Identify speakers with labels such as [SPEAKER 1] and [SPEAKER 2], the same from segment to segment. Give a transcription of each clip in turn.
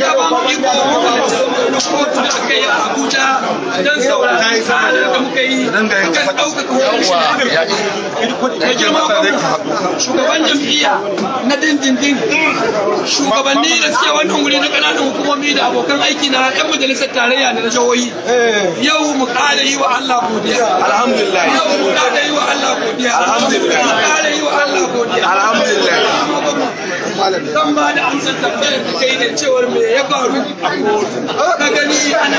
[SPEAKER 1] ya ba mu iko na kotu da aka yi a Abuja don saurari tsarin da muka yi kan ɗaukaka hukunci da girma shugaban jam'iyya na dindindin shugabanni da suke wannan wuri na ƙananan hukumomi da abokan aiki na 'yan majalisar tarayya da na jihohi yau mu ƙara yi wa Allah godiya
[SPEAKER 2] alhamdulillah
[SPEAKER 1] yau mu ƙara yi wa Allah godiya
[SPEAKER 2] Alhamdulillah.
[SPEAKER 1] mu ƙara yi wa Allah godiya
[SPEAKER 2] Alhamdulillah.
[SPEAKER 1] zan ba da amsar tambayar da kai da cewar me ya faru a kotu ka gani ana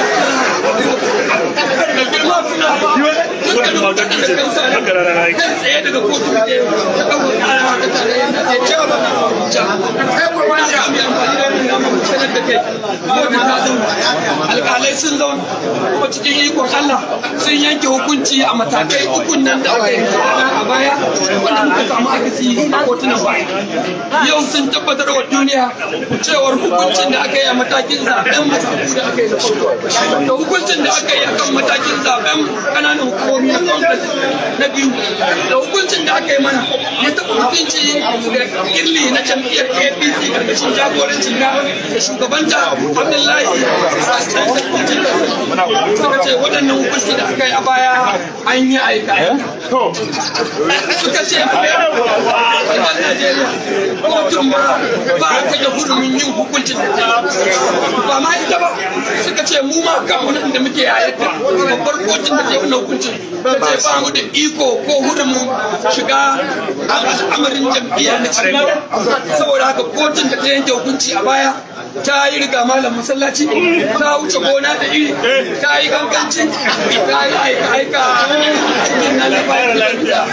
[SPEAKER 1] da girma suna ba dukkanin mutanen da kansa ne kai tsaye daga kotu ne ta ɗauka ƙara ta tarayyar da ke cewa ba na abuja kai kuma na sami amfani da wannan damar sanar da kai kotu ta zauna alƙalai sun zauna kuma cikin ikon allah sun yanke hukunci a matakai ukun nan da aka yi a baya wanda muka samu akasi a kotunan baya yau sun tabbatar wa duniya cewar hukuncin da aka yi a matakin zaben mataku da aka yi na farko da hukuncin da aka yi akan matakin zaben kananan hukumomi na congress na biyu da hukuncin da aka yi mana ya taɓa hukunci da kirli na jam'iyyar apc karkashin jagorancin na da shugabanta abdullahi suka ce waɗannan hukunci da aka yi a baya an yi aika suka ce a Najeriya kotun ba ba ta da hurumin yin hukuncin ba ma ita ba suka ce mu ma kan wani da muke yayata babbar kotun da ta yi wannan hukuncin ta ce ba mu da iko ko hurumin shiga al'amarin jam'iyya na cikin saboda haka kotun da ta yanke hukunci a baya ta yi riga malam masallaci ta wuce gona da iri ta yi ganganci ta yi aika aika cikin na labarin da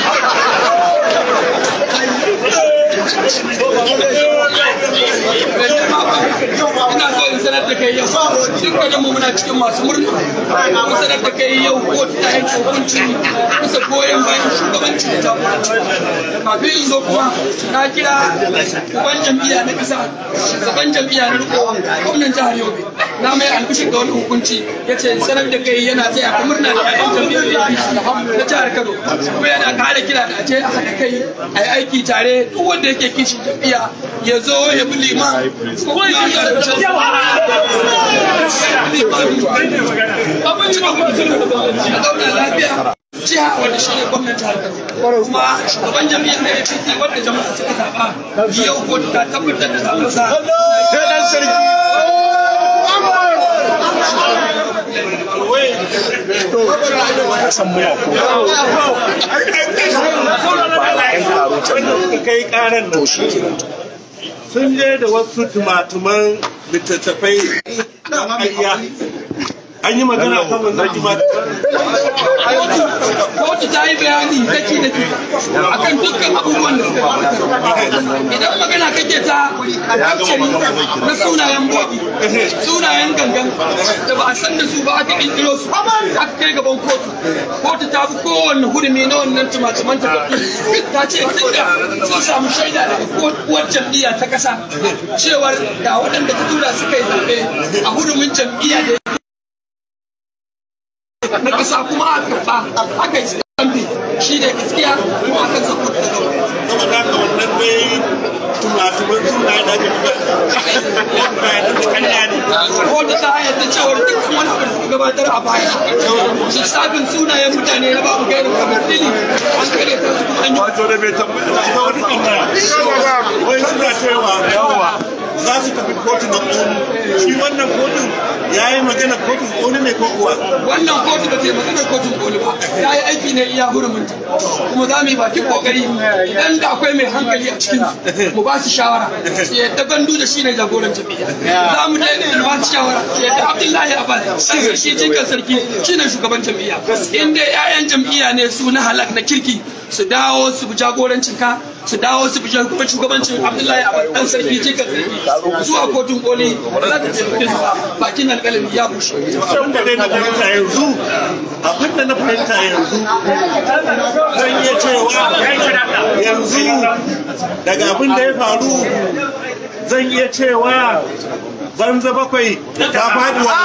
[SPEAKER 1] ina so in sanar da kai yau dukkanin mu muna cikin masu murna mu sanar da kai yau ko ta yanke hukunci bisa goyon bayan shugabanci da jagoranci kafin in zo kuma na kira uban jam'iyya na kasa shugaban jam'iyya na riko gwamnan jihar yobe na mai albishin ga wani hukunci ya ce sanar da kai yana taya ka murna da ƴaƴan jam'iyyar na jihar kano kuma yana kara kira da aje a haɗa kai a yi aiki tare duk wanda yake kishin jam'iyya ya zo ya bi liman ko kuma ya zarce abinci da kuma a zauna lafiya jiha wanda shi ne gwamnati harkar kuma shugaban jami'ar na apc wanda jama'a suka zaɓa yau kotu ta tabbatar da zaɓensa
[SPEAKER 3] kai karan nan sun je da wasu tumatuman littattafai na ƙarya an yi magana kan wannan tumatuman
[SPEAKER 1] kotu ta yi bayani daki daki akan dukkan abubuwan da suka gabatar idan magana kake ta akcari na sunayen bobi sunayen gangan da ba a san da su ba aka kirkiro su aka kai gaban kotu kotu ta bi kowanne hurumi na wannan tumatuman takardu ta ce tunda sun samu shaida daga uwar jam'iyya ta kasa cewar ga waɗanda ta tura suka yi zaɓe a hurumin jam'iyya da na kasa kuma aka karɓa aka yi stampi shi ne gaskiya kuma aka sako da
[SPEAKER 3] saboda haka wannan dai tumatuman sunaye da ake bayanan da kanya ne
[SPEAKER 1] ko da ta yadda cewar dukkan wani abu da suka gabatar a baya lissafin sunayen mutane na babu gairin kamar dini an kare ta su kuma an yi
[SPEAKER 3] wato da bai tambaya da kuma wata tambaya wai suna cewa yawa za su tafi kotun na ƙoni shi wannan kotun ya yi magana kotun ƙoni ne ko kuwa
[SPEAKER 1] wannan kotu ba ta yi maganar kotun koli ba ta yi aiki ne iya hurumunta kuma za mu yi bakin kokari idan da akwai mai hankali a cikin su mu ba su shawara su yadda gandu da shi ne jagoran jam'iyya za mu daidai da ba su shawara su yadda abdullahi abbas sai shi jikan sarki shi ne shugaban jam'iyya in dai 'ya'yan jam'iyya ne su na halak na kirki su dawo su bi jagorancin ka su dawo su bi shugabancin abdullahi abbas dan sarki jikan sarki zuwa kotun koli ba za ta taimake su ba bakin alƙalami ya bushe
[SPEAKER 3] abin da dai na fahimta yanzu abin da na fahimta yanzu zan iya cewa yanzu daga abin da ya faru zan iya cewa banza bakwai ta faɗi wa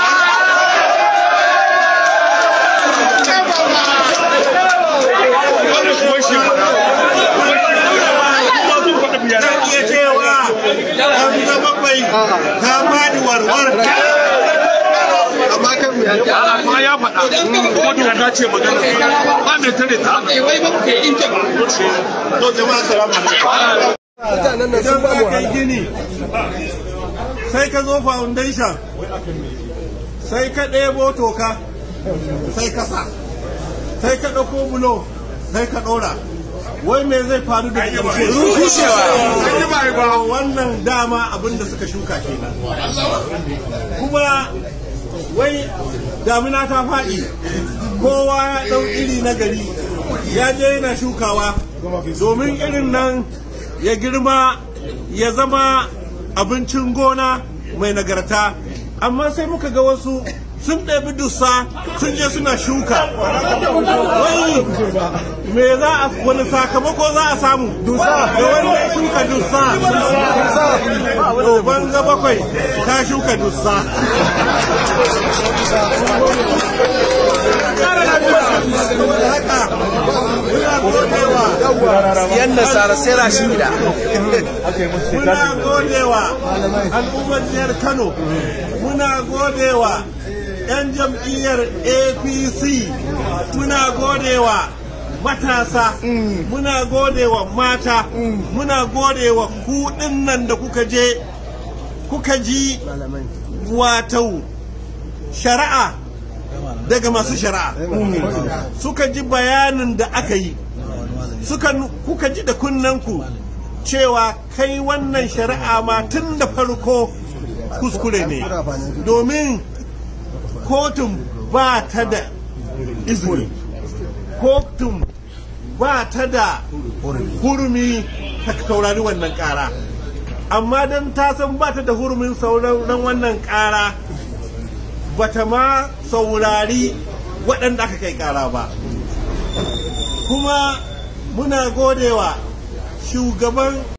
[SPEAKER 3] zan iya cewa banza bakwai ta faɗi warwar
[SPEAKER 2] amma kan mu ya
[SPEAKER 1] kuma ya faɗa kuma doka ce magana ba mai tare ta wai ba ku yi ba
[SPEAKER 3] to jama'a salamu alaikum
[SPEAKER 2] mutanen nan sun
[SPEAKER 3] idan
[SPEAKER 2] ba mu
[SPEAKER 3] za ka yi gini sai ka zo foundation sai ka ɗebo toka sai ka sa sai ka ɗauko bulo sai ka ɗora wai me zai faru da ƙarshe rushewa wannan dama abin da suka shuka kenan kuma wai damina ta faɗi kowa ya ɗau iri na gari ya je yana shukawa domin irin nan ya girma ya zama abincin gona mai nagarta amma sai muka ga wasu sun ɗabi dussa sun je suna shuka wai me za a wani sakamako za a samu dusa da wanda ya shuka dussa to banza bakwai ta shuka dussa saboda haka muna godewa
[SPEAKER 2] yan nasara sai rashi gida
[SPEAKER 3] muna godewa al'ummar jihar kano muna godewa 'yan jam'iyyar apc muna godewa matasa muna godewa mata muna godewa kuɗin nan da kuka je kuka ji wato shari'a daga masu shari'a suka ji bayanin da aka yi suka kuka ji da kunnanku cewa kai wannan shari'a ma tun da farko kuskure ne domin kotun ba ta da izini kotun ba ta da hurumi ta saurari wannan kara amma don ta san ba ta da hurumin sauraron wannan kara ba ta ma saurari waɗanda aka kai kara ba kuma muna godewa shugaban